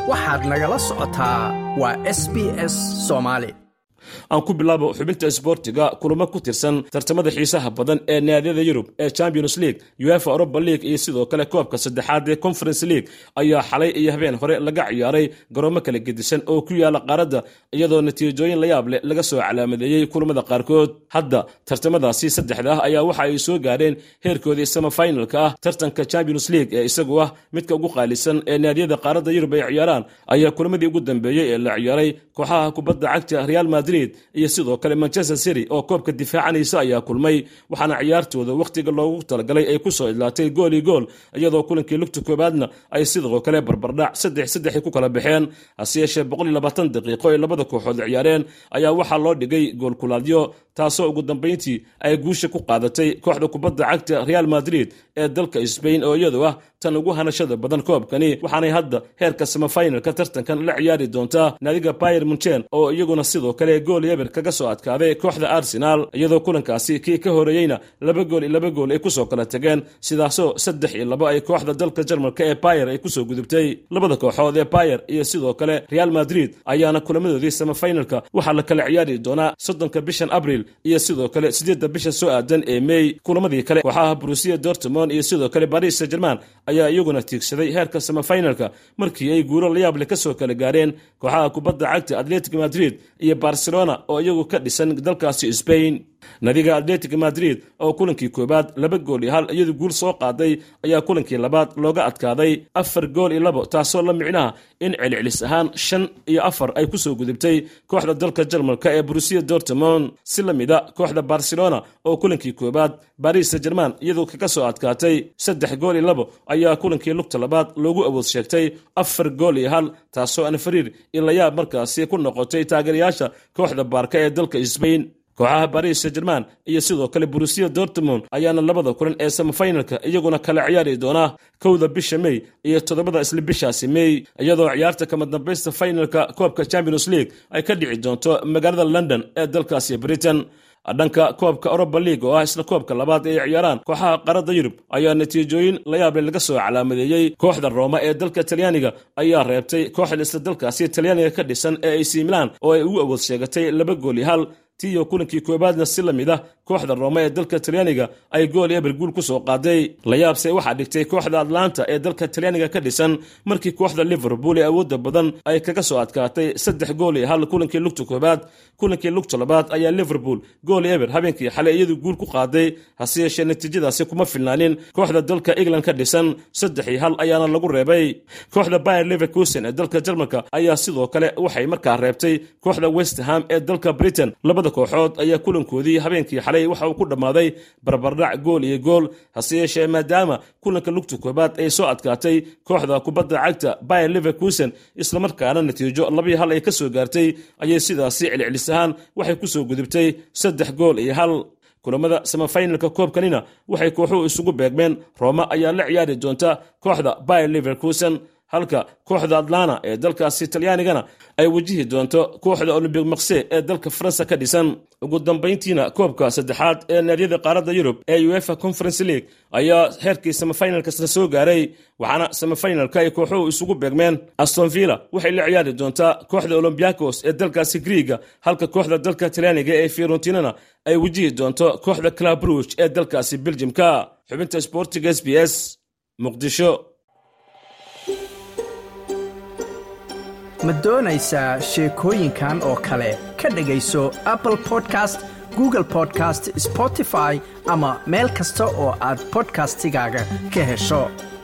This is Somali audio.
waxaad nagala socotaa waa s b s soomaali aan ku bilaabo xubinta isboortiga kulamo ku tirsan tartamada xiisaha badan ee naadiyada yurub ee champions league uefa europa league iyo sidoo kale koobka saddexaad ee conference league ayaa xalay iyo habeen hore laga ciyaaray garoomo kala gedisan oo ku yaala qaaradda iyadoo natiijooyin layaab leh laga soo calaamadeeyey kulamada qaarkood hadda tartamadaasi saddexda ah ayaa waxa ay soo gaareen heerkoodii samafinalka ah tartanka champions league ee isagu ah midka ugu qaalisan ee naadiyada qaaradda yurub ay ciyaaraan ayaa kulamadii ugu dambeeyey ee la ciyaaray kooxaha kubadda cagta real madrid iyo sidoo kale manchester city oo koobka difaacanaysa ayaa kulmay waxaana ciyaartooda wakhtiga loogu talagalay ay kusoo idlaatay gool iyo gool iyadoo kulankii lugta koobaadna ay sidoo kale barbardhac saddex saddex ku kala baxeen hase yeeshee boqol iyo labaatan daqiiqo ay labada kooxood ciyaareen ayaa waxaa loo dhigay gool kulaadyo taasoo ugu dambayntii ay guusha ku qaadatay kooxda kubadda cagta real madrid ee dalka sbain oo iyadu ah tan ugu hanashada badan koobkani waxaanay hadda heerka samafinalka tartankan la ciyaari doontaa naadiga bayer munchen oo iyaguna sidoo kale gool yeber kaga soo adkaaday kooxda arsenal iyadoo kulankaasi kii ka horeeyeyna laba gool iyo laba gool ay kusoo kala tageen sidaasoo saddex iyo labo ay kooxda dalka jarmalka ee bayer ay kusoo gudubtay labada kooxood ee bayer iyo sidoo kale real madrid ayaana kulamadoodii samafinalka waxaa la kala ciyaari doonaa soddonka bishan abril iyo sidoo kale sideedda bisha soo aadan ee mey kulamadii kale kooxaha brusiya dortmond iyo sidoo kale baris saint german ayaa iyaguna tiigsaday heerka samafinalka markii ay guuro layaable ka soo kala gaareen kooxaha kubadda cagta atletic madrid iyo barcelona oo iyagu ka dhisan dalkaasi sbain nadiga atletic madrid oo kulankii koobaad laba gool iyo hal iyadu guul soo qaaday ayaa kulankii labaad looga adkaaday afar gool iyo labo taasoo la micnaha in celcelis ahaan shan iyo afar ay kusoo gudubtay kooxda dalka jarmalka ee brusiya dortmond si la mida kooxda barcelona oo kulankii koobaad baris saint german iyadu kaga soo adkaatay saddex gool iyo labo ayaa kulankii lugta labaad loogu awood sheegtay afar gool iyo hal taasoo anfariir ilayaab markaasi ku noqotay taageerayaasha kooxda baarka ee dalka sbain kooxaha baris saint german iyo sidoo kale brusiya dortmond ayaana labada kulan ee samafinalka iyaguna kala ciyaari doonaa kowda bisha mey iyo toddobada isla bishaasi mey iyadoo ciyaarta kama dambaysta finalka koobka champions league ay ka dhici doonto magaalada london ee dalkaasi britain dhanka koobka europa league oo ah isla koobka labaad ee ciyaaraan kooxaha qaradda yurub ayaa natiijooyin layaable laga soo calaamadeeyey kooxda rooma ee dalka talyaaniga ayaa reebtay kooxda isla dalkaasi talyaaniga ka dhisan ee ac milan oo ay ugu awood sheegatay laba gool iyo hal tiyo kulankii koobaadna si la mid ah kooxda rooma ee dalka talyaaniga ay gool eber guul ku soo qaaday layaabse waxaa dhigtay kooxda atlanta ee dalka talyaaniga ka dhisan markii kooxda liverpool ee awoodda badan ay kaga soo adkaatay saddex gool iyo hal kulankii lugta koobaad kulankii lugta labaad ayaa liverpool gool eber habeenkii xalay iyadu guul ku qaaday hase yeeshee natiijadaasi kuma filnaanin kooxda dalka england ka dhisan saddex iyo hal ayaana lagu reebay kooxda bayer leverkusen ee dalka jarmalka ayaa sidoo kale waxay markaa reebtay kooxda westham ee dalka britain labada kooxood ayaa kulankoodii habeenkii xalay waxa uu ku dhammaaday barbardhac gool iyo gool hase yeeshee maadaama kulanka lugta koobaad ay soo adkaatay kooxda kubadda cagta bayer leverkusen islamarkaana natiijo labii hal ay ka soo gaartay ayay sidaasi celcelis ahaan waxay ku soo gudubtay saddex gool iyo hal kulamada samafinalka koobkanina waxay kooxuhu isugu beegmeen rooma ayaa la ciyaari doonta kooxda bayer leverkusen halka kooxda atlana ee dalkaasi talyaanigana ay wajihi doonto kooxda olombic makse ee dalka faransa ka dhisan ugu dambayntiina koobka saddexaad ee naadiyada qaaradda yurub ee uefa conference league ayaa heerkii samafinalkasna soo gaaray waxaana samafinalka ay kooxuhu isugu beegmeen astonvilla waxay la ciyaari doontaa kooxda olombiakos ee dalkaasi griiga halka kooxda dalka talyaaniga ee fiorentinana ay wajihi doonto kooxda clabruch ee dalkaasi beljimka xubinta sportiga s b s muqdisho ma doonaysaa sheekooyinkan oo kale ka dhegayso apple podcast google podcast spotify ama meel kasta oo aad bodkastigaaga ka hesho